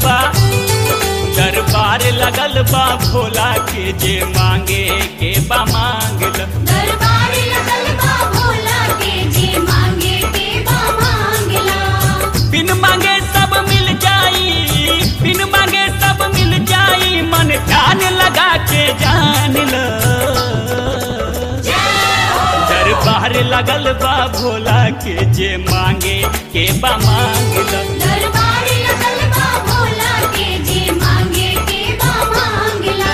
बा दरबार लगल बा भोला के जे मांगे के बा मांगल दरबार लगल बा भोला के जे मांगे के बा मांगला बिन मांगे सब मिल जाई बिन मांगे सब मिल जाई मन ध्यान लगा के जान लो दरबार लगल बा भोला के जे मांगे के बा मांगल दरबार लगल बा भोला के जे मांगे के बा मांगला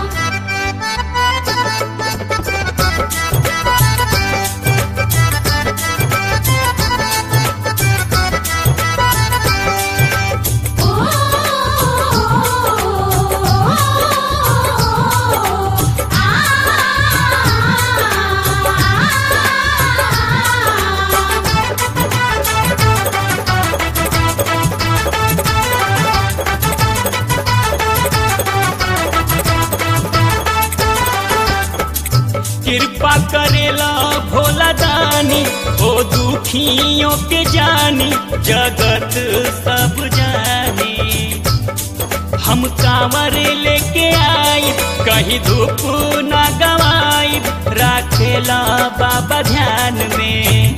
कृपा करेला भोला दानी ओ दुखियों के जानी जगत सब जानी हम कांवर लेके आई कहीं धूप ना गवाई राखेला बाबा ध्यान में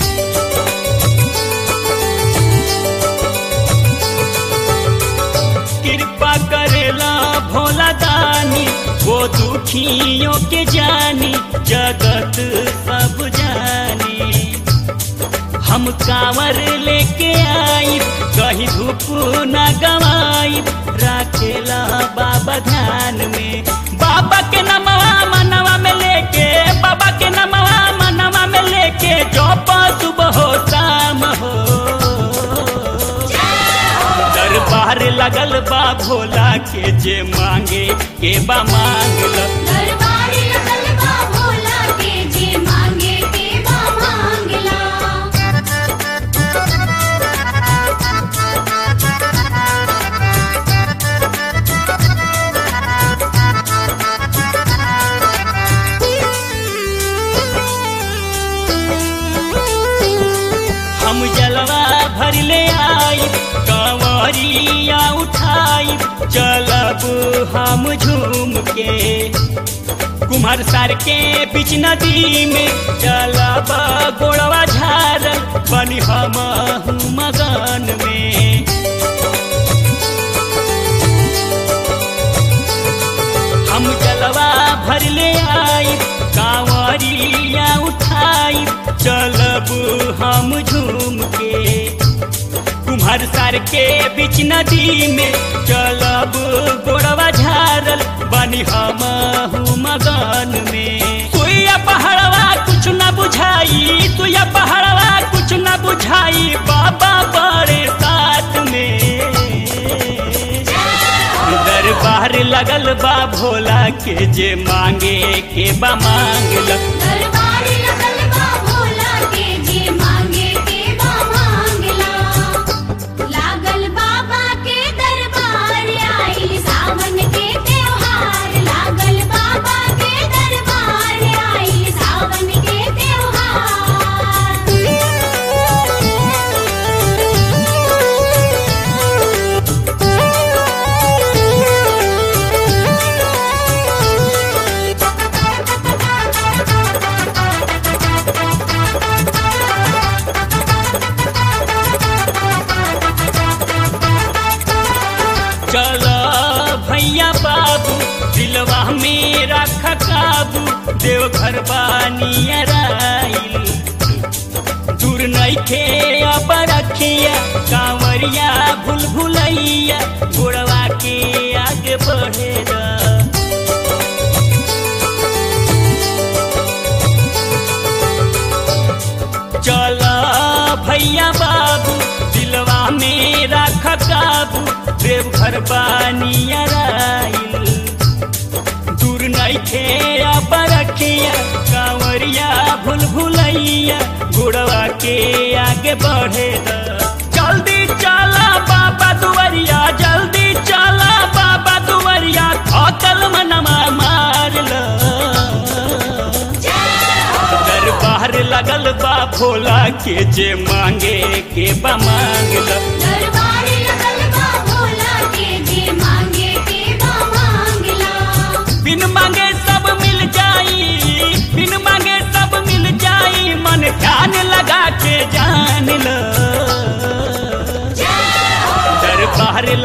कृपा करेला भोला दानी वो दुखियों के जानी जगत सब जानी हम कांवर लेके आई कहीं धूप न गवाई राखेला बाबा ध्यान में बाबा के नमवा मनवा में लेके बाबा के नमवा मनवा में लेके जो सुबह हो शाम हो दरबार लगल बा भोला के जे मांगे के बा मांगल दरबार लगल बा भोला के जे मांगे के बा मांगला हम जलवा भर ले आई कंवरिया उठाई चलब हम झूम के कुम्हार सार के बीच नदी में चलब गोड़वा झारल बनी हम मगन में हम जलवा भर ले आई कांवरिया उठाई चलब हम झूम के कुम्हार सार के बीच नदी में चलब गोड़वा झारल बनी हम मगन में सुइया पहाड़वा कुछ न बुझाई सुइया पहाड़वा कुछ न बुझाई बाबा बड़े साथ में दरबार लगल बा भोला के जे मांगे के बा मांगल दरबार लगल बा भोला के जे मांगे के बा मांगला लागल बाबा के दरबार आई सावन के त्योहार लागल बाबा के दरबार आई सावन के चल भैया बाबू दिलवा में रख काबू देवघर बानियर आइल दूर नइखे अब रखिया कांवरिया भूल भुलैया गोड़वा के आगे बढ़ेगा चल भैया बाबू दिलवा में रख काबू देवघर बानियर आइल दूर नइखे अब रखिया कांवरिया भूल भुलैया गुड़वा के आगे बढ़े जल्दी चला बाबा दुवरिया जल्दी चला बाबा दुवरिया थकल मनवा मार लो दरबार लगल बा भोला के जे मांगे के बा मांगल दरबार लगल बा भोला के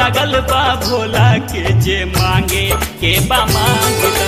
लागल बा भोला के जे मांगे के बा मांगला